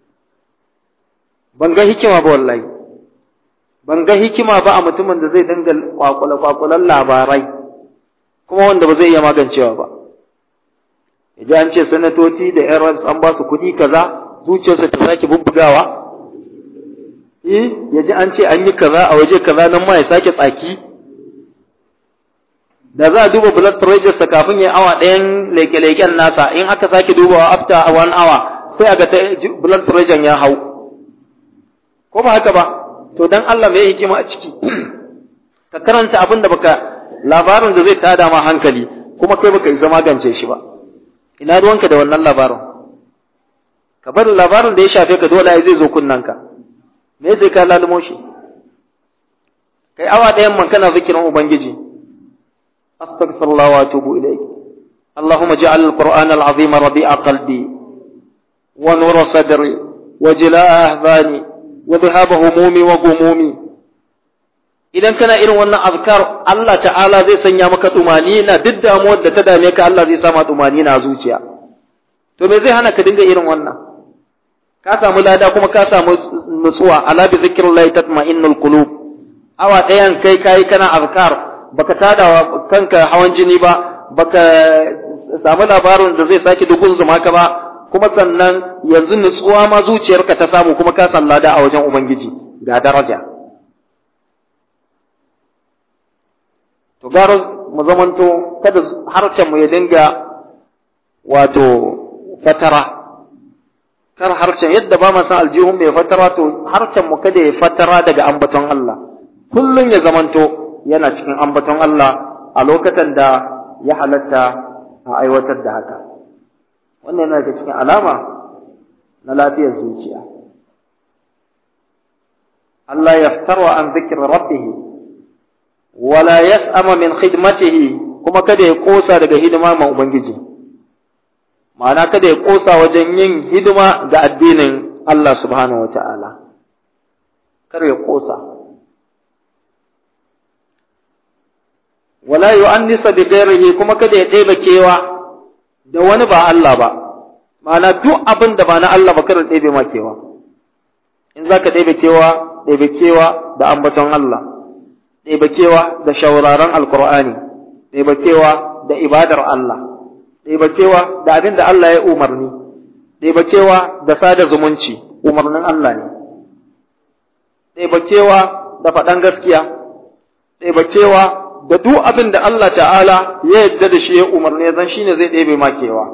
ban ga hikima ba wallahi ban ga hikima ba a mutumin da zai dinga kwakula kwakulan labarai kuma wanda ba zai iya magancewa ba ya ji an ce sanatoci da yan rams an ba su kuɗi kaza zuciyarsa ta sake bubbugawa eh ya ji an ce an yi kaza a waje kaza nan ma ya sake tsaki da za a duba blood pressure sa kafin ya awa ɗayan leke-leken nasa in aka sake dubawa after one hour sai a ga blood pressure ya hau ko ba haka ba to dan Allah mai hikima a ciki ka karanta abin da baka labarin da zai tada ma hankali kuma kai baka isa magance shi ba ina ruwanka da wannan labarin ka bar labarin da ya shafe ka dole zai zo kunnanka me zai ka lalumo shi kai awa ɗayan man kana zikirin ubangiji astaghfirullah wa atubu ilayk اللهم اجعل القرآن العظيم ربيع قلبي ونور صدري وجلاء أحزاني وذهاب همومي وغمومي idan kana irin wannan azkar Allah ta'ala zai sanya maka tumanina duk damuwar da ta dame ka Allah zai sama tumanina a zuciya to me zai hana ka dinga irin wannan ka samu lada kuma ka samu nutsuwa ala bi zikrillahi tatma'innul qulub awa ɗayan kai kai kana azkar baka tada kanka hawan jini ba baka samu labarin da zai sake dukun zuma ka ba kuma sannan yanzu nutsuwa ma zuciyarka ta samu kuma ka san lada a wajen ubangiji ga daraja to gara mu zamanto kada harshen mu ya dinga wato fatara kar harshen yadda ba mu san aljihun mai fatara to harshen mu kada ya fatara daga ambaton Allah kullun ya zamanto yana cikin ambaton Allah a lokacin da ya halatta a aiwatar da haka wannan yana daga cikin alama na lafiyar zuciya Allah yaftarwa an zikir rabbih wala yas'ama min khidmatihi kuma kada ya kosa daga hidima ma ubangiji ma'ana kada ya kosa wajen yin hidima ga addinin Allah subhanahu wata'ala kar ya kosa wala yu'annisa bi ghairihi kuma kada ya ɗeba kewa da wani ba Allah ba ma'ana duk abin da ba na Allah ba kada ɗebe ma kewa in zaka ɗebe kewa ɗebe kewa da ambaton Allah ɗebe kewa da shauraron alkur'ani ɗebe kewa da ibadar Allah ɗebe kewa da abin da Allah ya umarni ɗebe kewa da sada zumunci umarnin Allah ne ɗebe kewa da faɗan gaskiya ɗebe kewa da duk abin da Allah ta'ala ya yadda da shi ya umarni zan shi ne zai ɗebe makewa.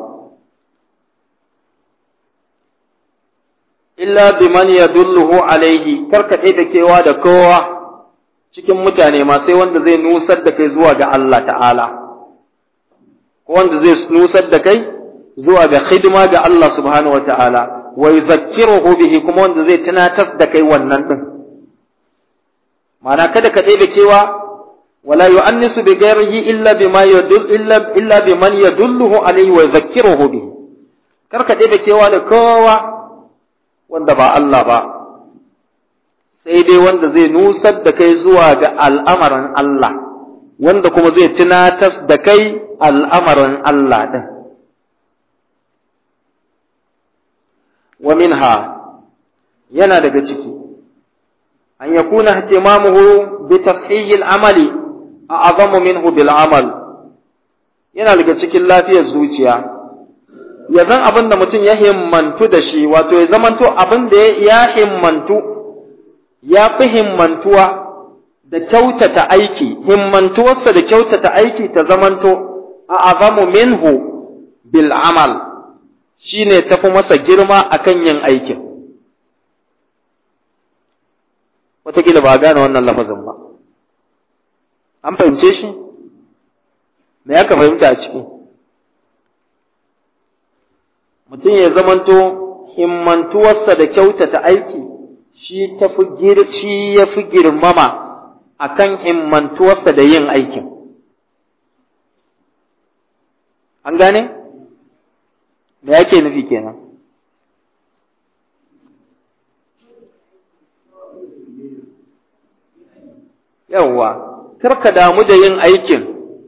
Illa biman ya dulluhu alaihi, karka ɗebe kewa da kowa cikin mutane ma sai wanda zai nusar da kai zuwa ga Allah ta'ala, ko wanda zai nusar da kai zuwa ga hidima ga Allah subhanahu wa ta'ala, wa yuzakkiruhu bihi kuma wanda zai tunatar da kai wannan ɗin. Ma'ana kada ka ɗebe kewa ولا يؤنس بغيره إلا بما يدل إلا إلا بمن يدله عليه ويذكره به karka ɗebe kewa da kowa wanda ba Allah ba sai dai wanda zai nusar da kai zuwa ga al'amarin Allah wanda kuma zai tunatar da kai al'amarin Allah ɗin wa minha yana daga ciki an yakuna ihtimamuhu bi tafhiyil amali a'azamu minhu bil amal yana daga cikin lafiyar zuciya ya zan abin da mutum ya himmantu da shi wato ya zamanto abin da ya himmantu ya fi himmantuwa da kyautata aiki himmantuwarsa da kyautata aiki ta zamanto a'azamu minhu bil amal shine tafi masa girma akan yin aikin wataƙila ba gane wannan lafazin ba an fahimce shi me aka fahimta a ciki mutum ya zamanto himmantuwarsa da kyautata aiki shi tafi shi ya fi girmama akan himmantuwarsa da yin aikin an gane me yake nufi kenan yawwa kar ka damu da yin aikin,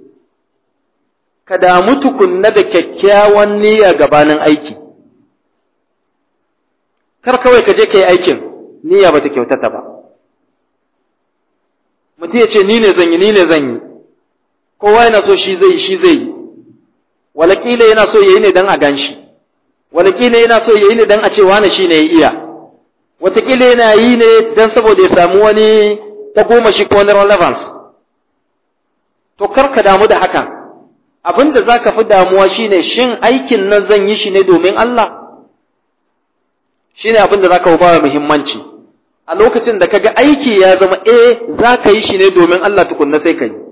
ka damu tukunna da kyakkyawan niyya gabanin aiki. Kar kawai ka je ka yi aikin, niyya ba ta kyautata ba. Mutum ya ce, Ni ne zan yi, ni ne zan yi, kowa yana so shi zai yi, shi zai yi, walakila yana so ya yi ne don a gan shi, walakila yana so ya yi ne don a ce wane shi ne ya iya, watakila yana yi ne don saboda ya samu wani ta goma shi ko wani relevance. to kar ka damu da hakan abin da za ka fi damuwa shine shin aikin nan zan yi shi ne domin Allah shine abin da za ka ba muhimmanci a lokacin da kaga aiki ya zama eh za ka yi shi ne domin Allah tukunna sai ka yi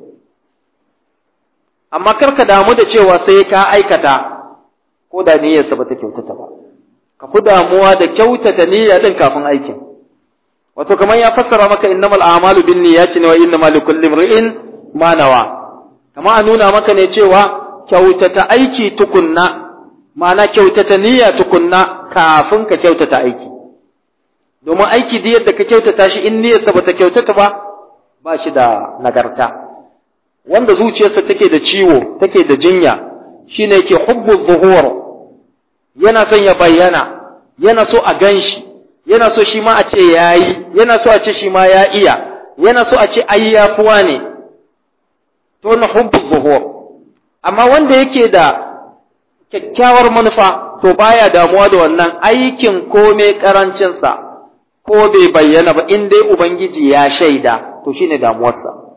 amma kar ka damu da cewa sai ka aikata ko da niyyarsa ba ta kyautata ba ka fi damuwa da kyautata niyya din kafin aikin wato kamar ya fassara maka innamal a'malu bin niyyati wa innamal likulli imrin ma nawa kamar a nuna maka ne cewa kyautata aiki tukunna ma'ana kyautata niyya tukunna kafin ka kyautata aiki domin aiki da yadda ka kyautata shi in niyyarsa bata kyautata ba ba shi da nagarta wanda zuciyarsa take da ciwo take da jinya shine yake hubbu zuhur yana son ya bayyana yana so a ganshi yana so shi ma a ce yayi yana so a ce shi ma ya iya yana so a ce ai yafuwa ne to na hubbu zuhur amma wanda yake da kyakkyawar manufa to baya damuwa da wannan aikin kome karancinsa ko bai bayyana ba in dai ubangiji ya shaida to shine damuwarsa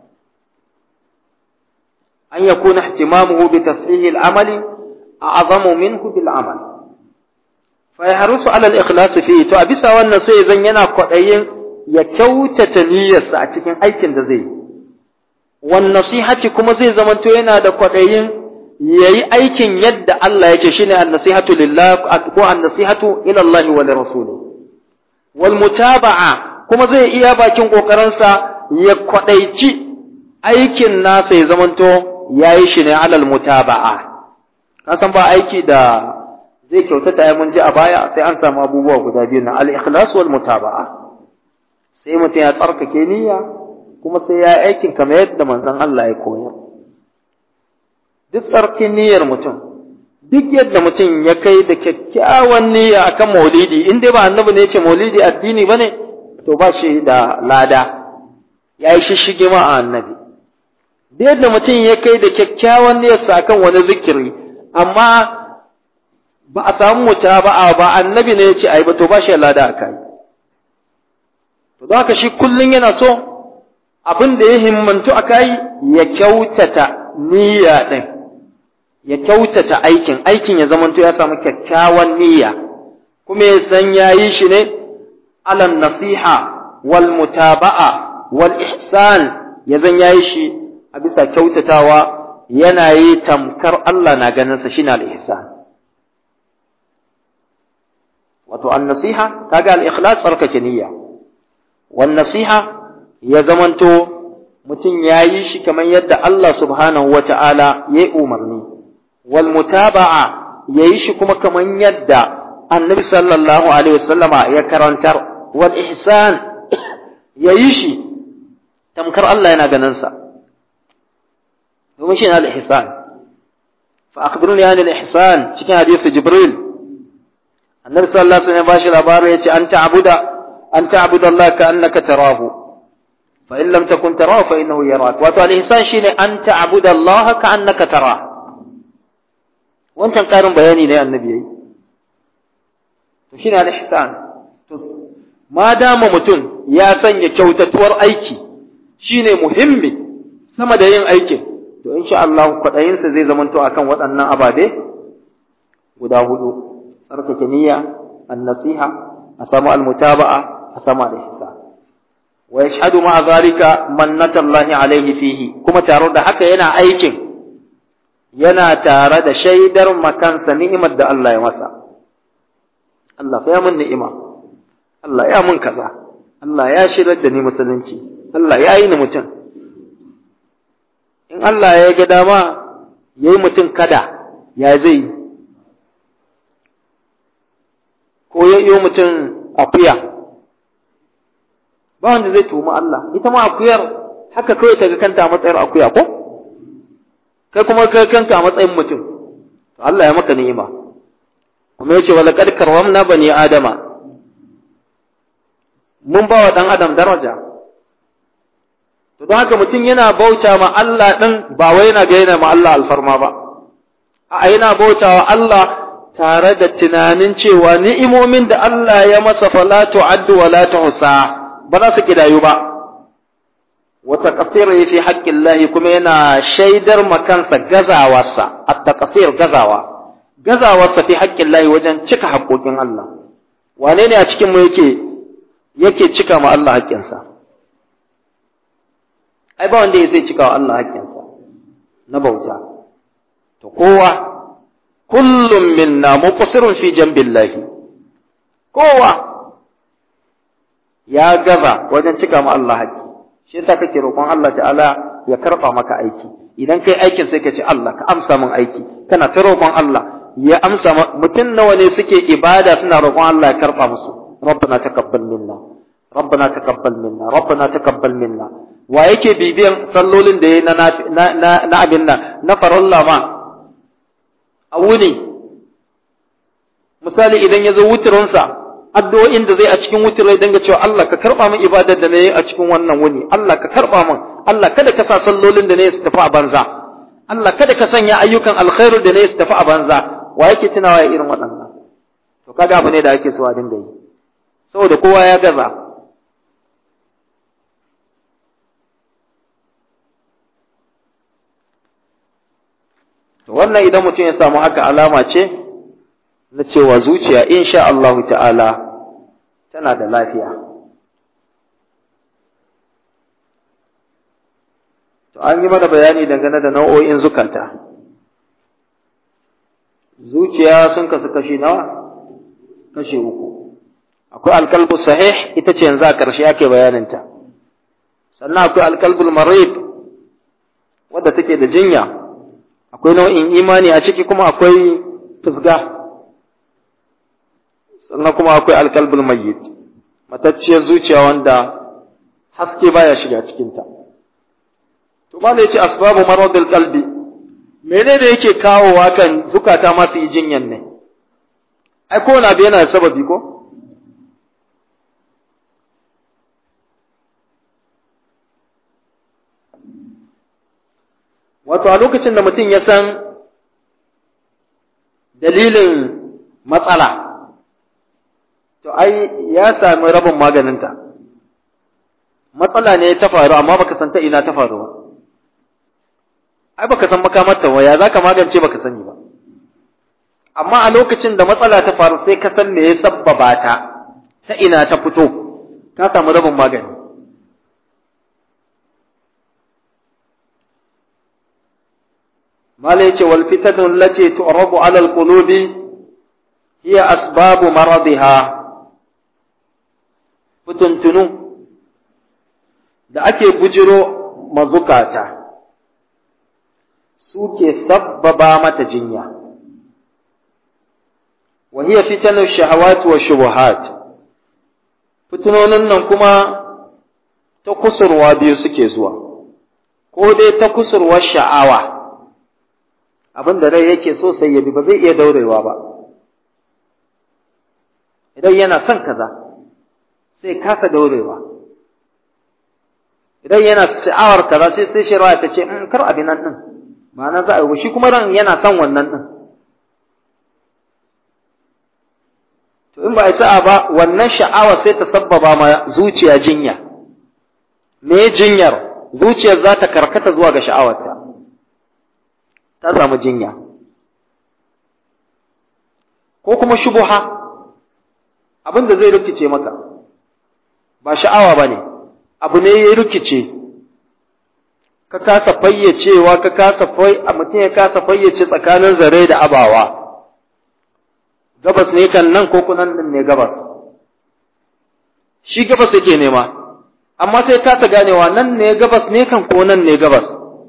an yakuna ihtimamuhu bi tasfihi al-amali a'zamu minhu bil amal fa yahrusu ala al-ikhlas fi to a bisa wannan sai zan yana kwadayin ya kyautata niyyarsa a cikin aikin da zai yi wan nasihati kuma zai zamanto yana da kwadayin yayi aikin yadda Allah yake shine an-nasihatu lillah ko an-nasihatu ila Allah wa lirasuli wal mutaba'a kuma zai iya bakin kokarinsa ya kwadaici aikin nasa ya zamanto yayi shi ne alal mutaba'a ka san ba aiki da zai kyautata ya mun ji a baya sai an samu abubuwa guda biyu na al-ikhlas wal mutaba'a sai mutum ya tsarkake niyya kuma sai ya aikin kamar yadda manzon Allah ya koyar duk tsarkin niyyar mutum duk yadda mutum ya kai da kyakkyawan niyya akan maulidi in dai ba annabi ne ya ce maulidi addini bane to ba shi da lada ya yi shishige ma a annabi duk yadda mutum ya kai da kyakkyawan niyyarsa akan wani zikiri amma ba a samu mutaba'a ba annabi ne ya ce ai ba to ba shi lada a kai to don haka shi kullum yana so abin da ya himmantu a kai ya kyautata niyya ɗin ya kyautata aikin aikin ya zamanto ya samu kyakkyawan niyya kuma ya san ya yi shi ne alan nasiha wal mutaba'a wal ihsan ya zan ya yi shi a bisa kyautatawa yana yi tamkar Allah na ganinsa shi na al-ihsan wato an nasiha kaga al-ikhlas tsarkake niyya wan nasiha ya zamanto mutum ya yi shi kamar yadda Allah subhanahu wa ta'ala ya yi umarni, wal mutaba'a ya yi shi kuma kamar yadda annabi sallallahu Alaihi wasallama ya karantar, wal ihsan ya yi shi tamkar Allah yana ganinsa. Domin shi ne al-ihsan. Fa akhbirun ya ne al-ihsan cikin hadisi Jibril. Annabi sallallahu Alaihi wasallam ya bashi labarin ya ce an ta'abuda an ta'abuda Allah ka annaka tarahu فإن لم تكن تراه فإنه يراك wato al-ihsan shine an ta'budu Allah ka annaka tara wancan karin bayani ne annabi yayi to shine al-ihsan to ma dama mutum ya sanya kyautatuwar aiki shine muhimmi sama da yin aikin to insha Allah kwadayinsa zai zamanto akan waɗannan ababe guda hudu tsarkake niyya an-nasiha a samu al-mutaba'a a samu al-ihsan wa yashhadu ma zalika mannatallahi alaihi fihi kuma tare da haka yana aikin yana tare da shaidar makansa ni'imar da Allah ya masa Allah fa ya mun ni'ima Allah ya mun kaza Allah ya shirar da ni musulunci Allah ya yi ni mutum in Allah ya ga dama yayi mutum kada ya zai ko ya yi mutum akuya ba wanda zai tuhumi Allah ita ma akuyar haka kawai ta ga kanta a matsayin akuya ko kai kuma kai kanka a matsayin mutum to Allah ya maka ni'ima kuma yace wala qad karramna bani adama mun ba wa dan adam daraja to don haka mutum yana bauta ma Allah din ba wai yana ga yana ma Allah alfarma ba a yana bauta wa Allah tare da tunanin cewa ni'imomin da Allah ya masa fala tu'addu wa la tuhsa ba za su kidayu ba wata kasiri fi haƙƙin lahi kuma yana shaidar makansa gazawarsa a taƙasir gazawa gazawarsa fi haƙƙin lahi wajen cika haƙƙoƙin Allah wane ne a cikin mu yake yake cika ma Allah haƙƙinsa ai ba wanda zai cika wa Allah haƙƙinsa na bauta to kowa kullum minna muqsirun fi jambillahi kowa ya gaza wajen cika ma Allah haƙƙi shi yasa kake roƙon Allah ta'ala ya karɓa maka aiki idan kai aikin sai ka ce Allah ka amsa min aiki kana ta roƙon Allah ya amsa mutum nawa ne suke ibada suna roƙon Allah ya karɓa musu rabbana taqabbal minna rabbana taqabbal minna rabbana taqabbal minna wa yake bibiyan sallolin da yayi na na na abin nan na faralla ma a wuni misali idan ya zo wuturinsa addu'o'in da zai a cikin wutirai danga cewa Allah ka karba min ibadar da nayi a cikin wannan wuni Allah ka karba min Allah kada ka sa sallolin da nayi su tafi a banza Allah kada ka sanya ayyukan alkhairu da nayi su tafi a banza wa yake tunawa ya irin waɗannan to kaga abu ne da ake so a dinga yi saboda kowa ya gaza to wannan idan mutum ya samu haka alama ce na cewa zuciya insha Allah ta'ala tana da lafiya. To an yi mana bayani dangane da nau'o'in zukata. Zuciya sun kasu kashi nawa? Kashi uku. Akwai alkalbu sahih ita ce yanzu a ƙarshe ake bayaninta. Sannan akwai alkalbul marid wadda take da jinya. Akwai nau'in imani a ciki kuma akwai fusga. sannan kuma akwai alkalbul mayyit matacciyar zuciya wanda haske baya shiga cikinta to ba da yace asbabu maradil qalbi menene yake kawowa kan zukata masu yi jinyan ne ai ko na yana da sababi ko wato a lokacin da mutum ya san dalilin matsala to ai ya sami rabin maganinta matsala ne ta faru amma baka san ta ina ta faru ba ai baka san makamarta ba ya zaka magance baka sani ba amma a lokacin da matsala ta faru sai ka san me ya sabbaba ta ta ina ta fito ka samu rabin magani mala yace wal fitatu allati tu'rabu ala al qulubi hiya asbabu maradiha fituntunu da ake bujiro mazukata suke sabbaba mata jinya wa hiya fitanu shahawati wa shubuhat fitunonin nan kuma ta kusurwa biyu suke zuwa ko dai ta kusurwar sha'awa abin da rai yake so sai ya bi ba zai iya daurewa ba idan yana son kaza sai kasa daurewa idan yana sha'awar kaza sai sai shari'a ta ce in kar abin nan din ma'ana za a yi shi kuma ran yana son wannan din to in ba a sa'a ba wannan sha'awa sai ta sabbaba ma zuciya jinya me jinyar zuciyar za ta karkata zuwa ga sha'awarta ta samu jinya ko kuma shubuha abin da zai rikice maka ba sha'awa ba ne abu ne ya rikice ka kasa fayyacewa ka kasa fai a mutum ya kasa fayyace tsakanin zare da abawa gabas ne kan nan ko kunan din ne gabas shi gabas yake nema amma sai kasa ganewa nan ne gabas ne kan ko nan ne gabas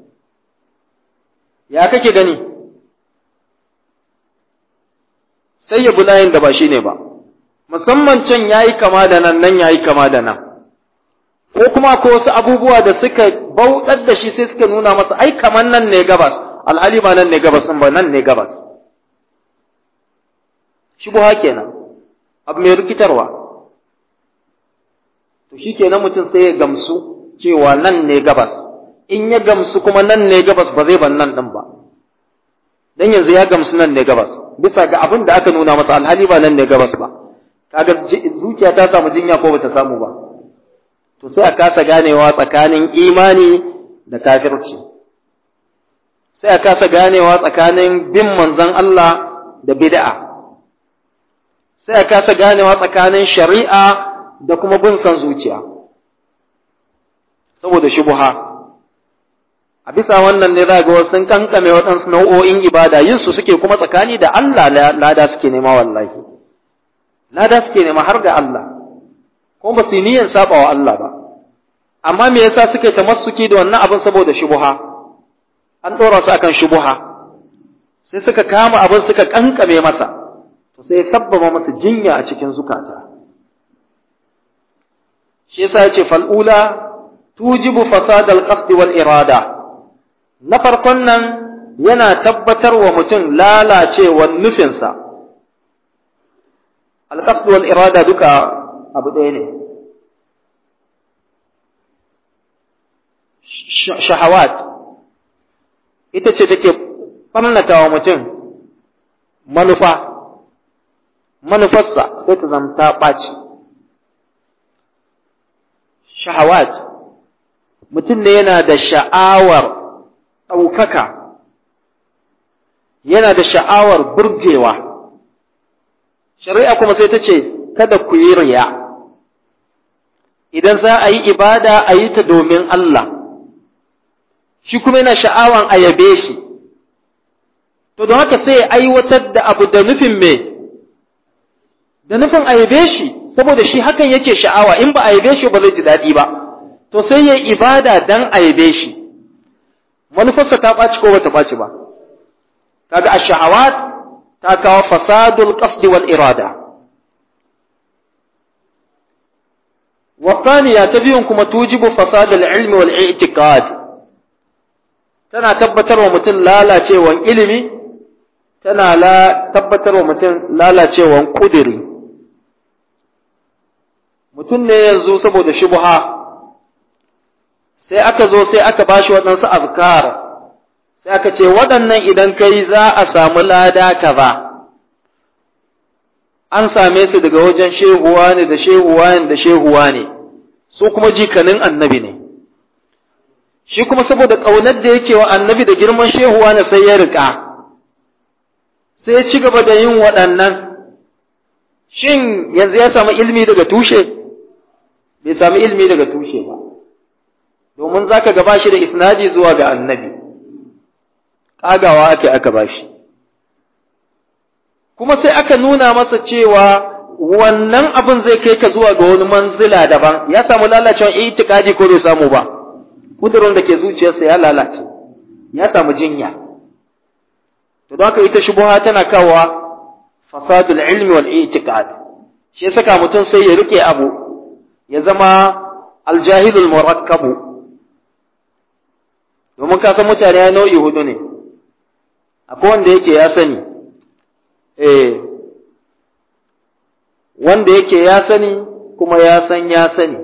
ya kake gani sai ya bi layin da ba shi ne ba musamman can ya yi kama da nan nan ya yi kama da nan ko kuma ko wasu abubuwa da suka bauɗar da shi sai suka nuna masa ai kaman nan ne gabas alhali ba nan ne gabas ba nan ne gabas shubuha kenan abu mai rikitarwa to shi kenan mutum sai ya gamsu cewa nan ne gabas in ya gamsu kuma nan ne gabas ba zai ban nan ɗin ba dan yanzu ya gamsu nan ne gabas bisa ga abin da aka nuna masa alhali ba nan ne gabas ba kaga zuciya ta samu jinya ko bata samu ba to sai a kasa ganewa tsakanin imani da kafirci sai a kasa ganewa tsakanin bin manzon Allah da bid'a sai a kasa ganewa tsakanin shari'a da kuma bin son zuciya saboda shubuha a bisa wannan ne za ga wasu sun kankame waɗansu nau'o'in ibada yin su suke kuma tsakani da Allah lada suke nema wallahi lada suke nema har ga Allah kuma ba su niyyar saba wa Allah ba amma me yasa suke tamassuki da wannan abin saboda shubuha an ɗora su akan shubuha sai suka kama abin suka kankame masa to sai sabbaba masa jinya a cikin zukata shi yasa yace fal'ula tujibu fasad al-qasd wal irada na farkon nan yana tabbatar wa mutum lalacewar nufinsa al-qasd wal irada duka abu ɗaya ne shahawat ita ce take ɓannata wa mutum manufa manufarsa sai ta zamta ɓaci shahawat mutum ne yana da sha'awar ɗaukaka yana da sha'awar burgewa shari'a kuma sai ta ce kada ku yi riya idan za a yi ibada a yi ta domin Allah shi kuma yana sha'awan a yabe shi to don haka sai ya aiwatar da abu da nufin me da nufin a yabe shi saboda shi hakan yake sha'awa in ba a yabe shi ba zai ji daɗi ba to sai ya ibada dan a yabe shi manufarsa ta ɓaci ko bata ɓaci ba kaga ash-shahawat ta kawo fasadul qasdi wal irada والثانية تبين كما توجب فساد العلم والاعتقاد tana tabbatar wa mutum lalacewan ilimi tana la tabbatar wa mutum lalacewan kudiri mutum ne yanzu saboda shubha sai aka zo sai aka bashi waɗansu azkar sai aka ce waɗannan idan kai za a samu lada kaza an same su daga wajen shehuwa ne da shehuwa ne da shehuwa ne su kuma jikanin annabi ne shi kuma saboda ƙaunar da yake wa annabi da girman shehuwa ne sai ya riƙa sai ya ci gaba da yin waɗannan shin yanzu ya samu ilmi daga tushe bai samu ilmi daga tushe ba domin za ka gaba shi da isnadi zuwa ga annabi ƙagawa ake aka ba shi kuma sai aka nuna masa cewa wannan abin zai kai ka zuwa ga wani manzila daban ya samu lalacewa itikadi ko bai samu ba kudurin da ke zuciyarsa ya lalace ya samu jinya to don haka ita shubuha tana kawowa fasadul ilmi wal i'tiqad shi saka mutum sai ya rike abu ya zama aljahilul murakkabu domin ka san mutane ya nau'i hudu ne akwai wanda yake ya sani eh wanda yake ya sani kuma ya san ya sani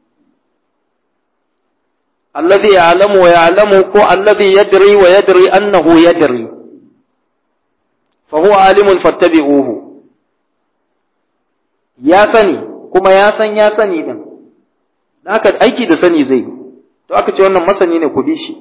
alladhi ya'lamu wa ya'lamu ko alladhi yadri wa yadri annahu yadri fa huwa alimun fattabi'uhu ya sani kuma ya san ya sani din dan haka aiki da sani zai to aka ce wannan masani ne ku bi shi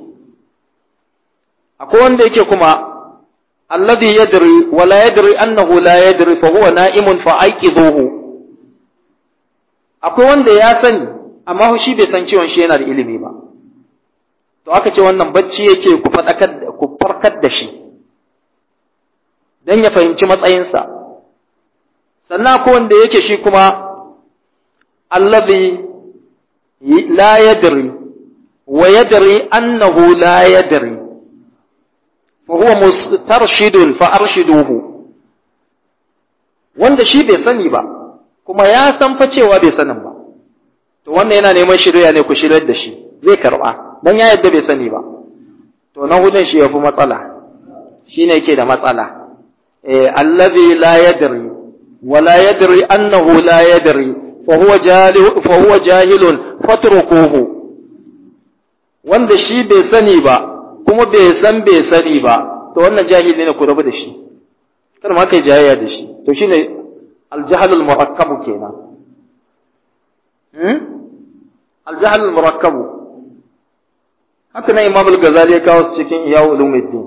akwai wanda yake kuma alladhi yadri wa la yadri annahu la yadri fa huwa na'imun fa aiqizuhu akwai wanda ya sani amma shi bai san cewa shi yana da ilimi ba to aka ce wannan bacci yake ku fadakar ku farkar da shi dan ya fahimci matsayinsa sannan akwai wanda yake shi kuma alladhi la yadri wa yadri annahu la yadri فهو مسترشد فأرشدوه wanda shi bai sani ba kuma ya san fa cewa bai sanin ba to wannan yana neman shirya ne ku shiryar da shi zai karba dan ya yadda bai sani ba to na hudun shi yafi matsala shine yake da matsala eh allazi la yadri wa la yadri annahu la yadri fa huwa jahil fa huwa jahilun fatrukuhu wanda shi bai sani ba kuma bai san bai sani ba to wannan jahili ne ku rabu da shi kar ma kai jayayya da shi to shine aljahalul murakkabu kenan hmm al-jahl al-murakkab haka nan imam al-ghazali ya kawo su cikin iyawu ulumuddin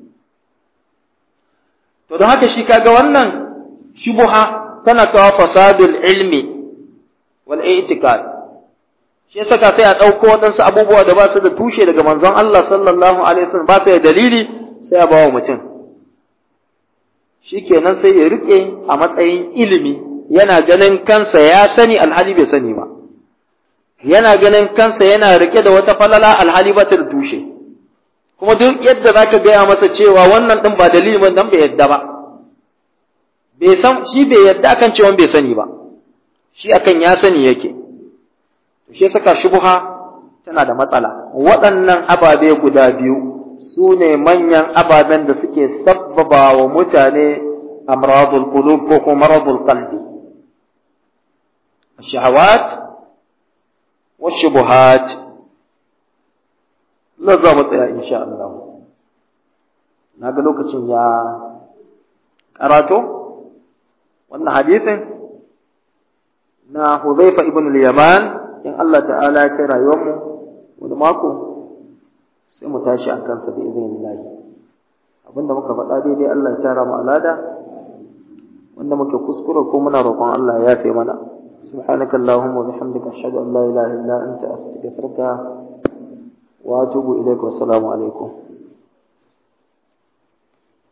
to don haka shi kaga wannan shubha tana kawo fasadul ilmi wal i'tiqad shi yasa ka sai a dauko wadansu abubuwa da ba su da tushe daga manzon Allah sallallahu alaihi wasallam ba su da dalili sai a bawa mutum shikenan sai ya rike a matsayin ilimi yana ganin kansa ya sani alhali bai sani ba yana ganin kansa yana rike da wata falala alhali ba ta da tushe kuma duk yadda zaka gaya masa cewa wannan din ba dalilin dan bai yadda ba bai san shi bai yadda akan cewa bai sani ba shi akan ya sani yake to shi saka shubha tana da matsala waɗannan ababe guda biyu su ne manyan ababen da suke sabbaba wa mutane amradul qulub ko kuma maradul qalbi الشهوات والشبهات la za mu tsaya insha Allah na ga lokacin ya karato wannan hadisin na Huzaifa ibn al-Yaman in Allah ta'ala ya kai rayuwar mu wani mako sai mu tashi a kansa da izinin Allah abinda muka faɗa daidai Allah ya tara mu alada wanda muke kuskure ko muna roƙon Allah ya yafe mana سبحانك اللهم وبحمدك أشهد أن لا إله إلا أنت أستغفرك وأتوب إليك والسلام عليكم